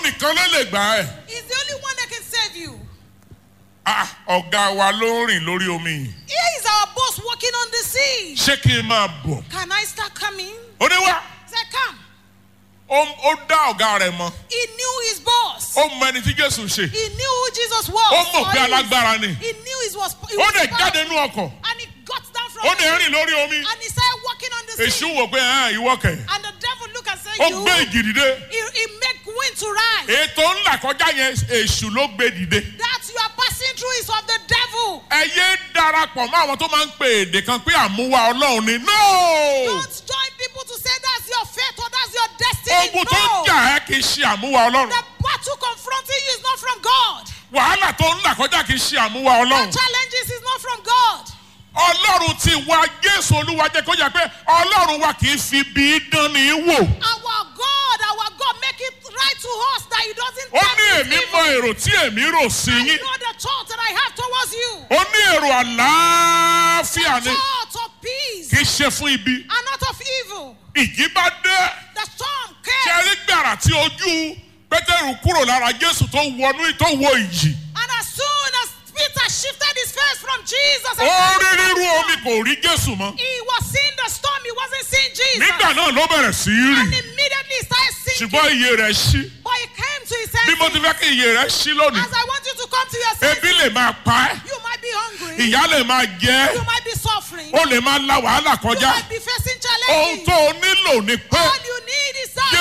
nìkan ló lè gbà ẹ́. He's the only one that can save you. Ah, ọ̀gá wa ló ń rìn lórí omi yìí. Here is our boss walking on the sea. ṣé kí n máa bọ̀? Can I start coming? ó ní wá He said, Come. ó ó dá ọ̀gá rẹ̀ mọ̀ He knew his boss. ó mọ ẹni tí jésù ṣe He knew who Jesus was. ó mọ̀ Or pé he is- alágbára ni He knew he was. He ó was lè powerful. jáde nú ọkọ̀ And he got down from ó lè it. rìn lórí omi And he started walking on the sea. èṣù wò pé ẹ̀ ìwọ kẹ̀ And the devil looked and said, ó You. gbé ìjì dìde He, he make wind to rise. ètò ńlá kọjá yẹn èṣù ló gbé dìde That you are passing through is of the devil. ẹ yé darapọ̀ mọ́ àwọn tó máa ń pe èdè kan pé àmúwá ọlọ́run ni no Don't join people to say that's your fate or that's your destiny. ogun tó ń no. jà ẹ́ kì í ṣe àmúwá ọlọ́run The battle confronting you is not from God. wàhálà tó ń là kọjá kì í ṣe àmúwá The ọlọ́run challenges is not from God. ọlọ́run ti wá jésù olúwa jẹ́ kó yà pé ọlọ́run wa kì í fi bí dán ní wò Our God, our God, make it right to us that He doesn't ó tempt ní with èmi evil. mọ èrò tí èmi rò sí I yín know the thought that I have towards you. ó ní èrò àlàáfíà ni Thoughts of peace kì í ṣe fún ibi and not of evil. ìjì bá dé The storm ṣe came, rí gbàrà tí ojú pétérù kúrò lára jésù tó wọnú tó wọ ìjì and as soon as Peter shifted his face from Jesus, and ó rí started rírú to omi storm, kò rí jésù mọ́ he was seeing the storm, he wasn't seeing Jesus. nígbà náà ló bẹ̀rẹ̀ sí í And rì immediately he started sinking. ṣùgbọ́n iye rẹ̀ ṣí But he came to his bí mo ti senses. fẹ́ kí iye rẹ̀ ṣí lónìí As I want you to come to your senses, ebi lè máa pa ẹ́ you might be hungry, ìyá lè máa jẹ ẹ́ you might be suffering, ó lè máa la wàhálà you kọjá might be facing ohun challenges. tó o nílò ni pé All you need is that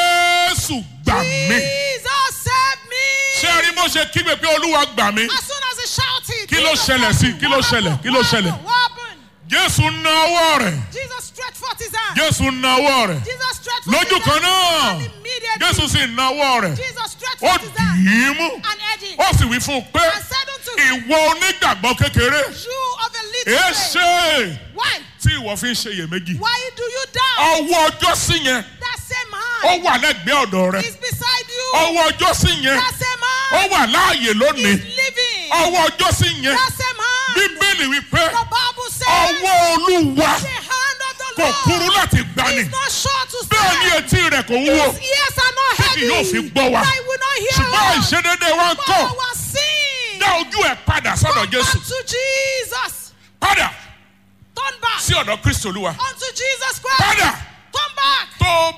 jésù gbà mí Jesus save me. ṣé ẹ rí bó ṣe kígbe pé olúwa gbà mí As soon as he shouted, Kí ló Jesus ṣẹlẹ̀ save sí? me. Kí ló What ṣẹlẹ̀? happened? Kí ló What ṣẹlẹ̀? happened? What happened? jésù na ọwọ́ rẹ̀ Jesus stretched forth his hand. jésù na ọwọ́ rẹ̀ Jesus stretched forth lójú his kan hand. náà And immediately, jésù sì na ọwọ́ rẹ̀ Jesus stretched ó forth his hand dì í mú and edged ó sì wí fún un pé and said unto him, ìwọ onígbàgbọ́ kékeré You of a little èé faith, ṣe why? tí ìwọ fi ń ṣe iyèméjì Why do you doubt? ọwọ́ ọjọ́ sí yẹn That same ó hand wà lẹ́gbẹ̀ẹ́ ọ̀dọ̀ rẹ̀ is beside you. ọwọ́ ọjọ́ sí yẹn That same ó hand wà láàyè lónìí is living. ọwọ́ ọjọ́ sí yẹn That same hand. bíbélì wípé The Bible says ọwọ́ olúwa the hand of the kò kúrú Lord láti gbani is not short to bẹ́ẹ̀ ni save. etí rẹ̀ kò wúwo His ears are not Tí kì heavy. yóò fi gbọ́ wa. That he will not hear ṣùgbọ́n us. ìṣedédé wa ń But kọ́ our sin. dá ojú ẹ̀ padà sọ́dọ̀ Turn jésù back to Jesus. padà Turn back sí ọ̀dọ̀ kristi olúwa unto Jesus Christ. padà Turn back. tó o